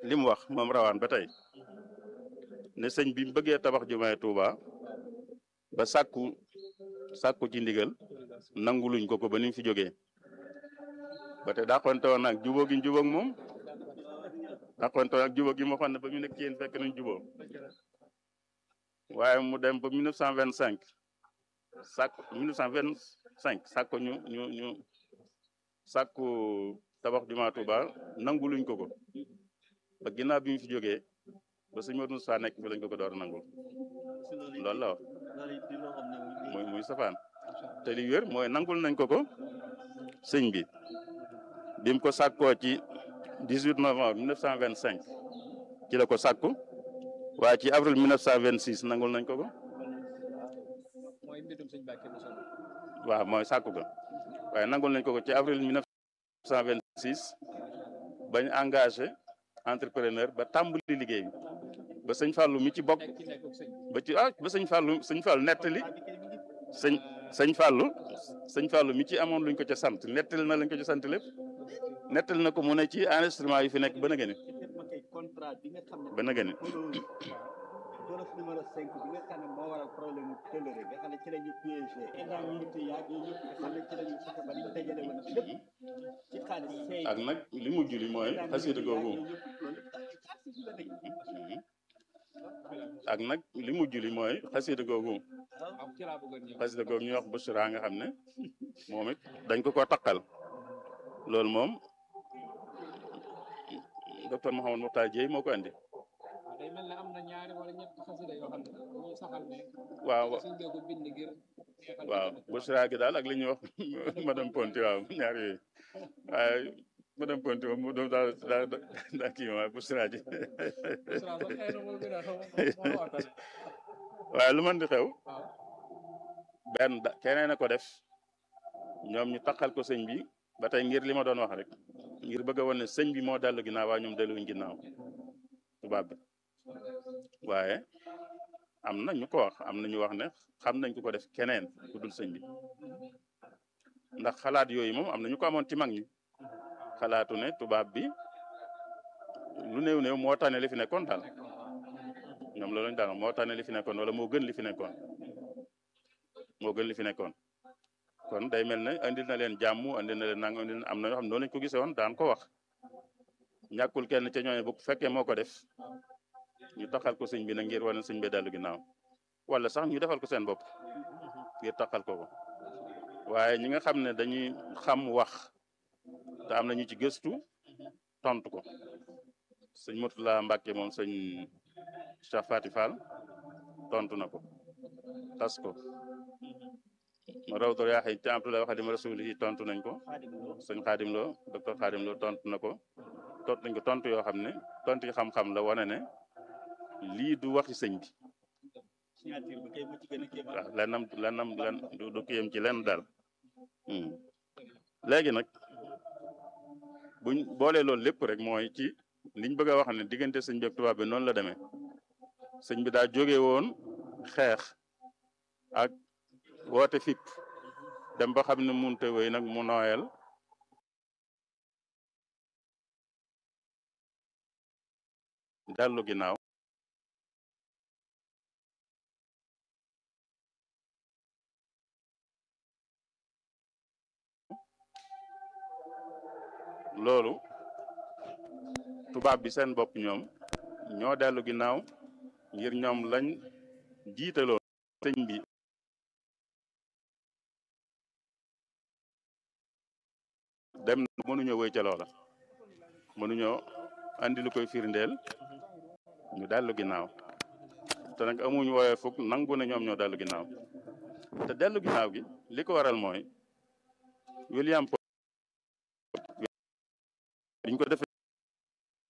li mu wax moom rawaan ba tey ne sëñ bi mu bëggee tabax jumaay Tuuba ba sàkku sàkku ci ndigal nanguluñ ko ko ba ni mu fi jógee ba te dàqonte woon nag jubóo gi jubóog moom dàqonte woon ak jubóog gi moo xam ne ba mu nekk ci yéen fekk nañ jubóo waaye mu dem ba 1925 sàkk 1925 sàkko ñu ñu ñu sàkku tabax jumaa Tuuba nanguluñ ko ko ba ginnaaw bi mu fi jógee ba sëñ Modou Moussa nekk bi lañ ko ko door a nangul loolu la wax muy muy safaan te li wér mooy nangul nañ ko ko sëñ bi bi mu ko sàkkoo ci 18 novembre 1925 ci la ko sàkku waaye ci avril 1926 nangul nañ ko ko waaw mooy sàkku ko waaye nangul nañ ko ko ci avril 1926 bañ engagé entrepreneur ba tàmbali liggéey bi ba sëñ Fallou mi ci bokk ba ci ah ba sëñ Fallou sëñ Fallou nettali sëñ sëñ Fallou sëñ Fallou mi ci amoon luñ ko ca sant nettali na lañ ko ca sant lépp nettali na ko mu ne ci enregistrement yi fi nekk ba na gëni ba na gëni boros numéro 5 bi nga xam ne moo waral problème mu tëlëre nga xam ne ci la ñu piégé indemnité yaag yooyu yëpp nga xam ne ci la ñu fexe ba li ñu dajale woon lépp ci xaalis seey ak nag li mujj li mooy xasida googu ak nag li mujj li mooy xasida googu xasida googu ñuy wax Bushra nga xam ne moom it dañ ko ko takkal loolu moom docteur Mouhamadou Mokhtar Dieye moo ko andi day mel ne am na ñaari wala ñett xasida yoo xam ne dañuy saxal ne waaw suñ ko bind ngir waaw Bushra gi daal ak li ñuy wax madame Ponti waaw ñaar yooyu waaye madame Ponti moom mu doon daal daal daal kii waaye Bushra ji waaye lu mën di xew benn da keneen a ko def ñoom ñu taxal ko sëñ bi ba tey ngir li ma doon wax rek ngir bëgg a wane ne sëñ bi moo dellu ginnaaw waaye ñoom delluwuñ ginnaaw tubaab bi waaye am na ñu ko wax am na ñu wax ne xam nañ ku ko def keneen ku dul sëñ bi ndax xalaat yooyu moom am na ñu ko amoon ci mag ñi xalaatu ne tubaab bi lu néew néew moo tane li fi nekkoon daal ñoom loolu lañ daal moo tane li fi nekkoon wala moo gën li fi nekkoon moo gën li fi nekkoon kon day mel ne andil na leen jàmm andil na leen nang andil na am na ñoo xam ne noonu lañ ko gisee woon daan ko wax ñàkkul kenn ca ñooñu bu fekkee moo ko def ñu taxal ko sëñ bi nag ngir wane sëñ bi dellu ginnaaw wala sax ñu defal ko seen bopp ngir taxal ko ko waaye ñi nga xam ne dañuy xam wax te am na ñu ci gëstu tontu ko sëñ Murtala Mbàkke moom sëñ Cheikh Fati Fall tontu na ko tas ko ma rawtor yaa xëy ci Abdoulaye Xadim Rasul yi tontu nañ ko sëñ Xaadim Lo docteur Xaadim Lo tontu na ko tontu nañ ko tontu yoo xam ne tontu yi xam-xam la wane ne lii du waxi sëñ bi signature bi kay mu ci gën a kéemaan waaw lennam lennam len du du kiyam ci lenn daal léegi nag buñ boolee loolu lépp rek mooy ci liñ bëgg a wax ne diggante sëñ bi ak tubaab bi noonu la demee sëñ bi daa jóge woon xeex ak woote fipp dem ba xam ne munte wéy nag mu nooyal dellu ginnaaw loolu tubaab bi seen bopp ñoom ñoo dellu ginnaaw ngir ñoom lañ jiitaloon sëñ bi dem mënuñoo wéy ca loola mënuñoo andi lu koy firndeel ñu dellu ginnaaw te nag amuñu woowee fukk nangu ne ñoom ñoo dellu ginnaaw te dellu ginnaaw gi li ko waral mooy William biñ ko defee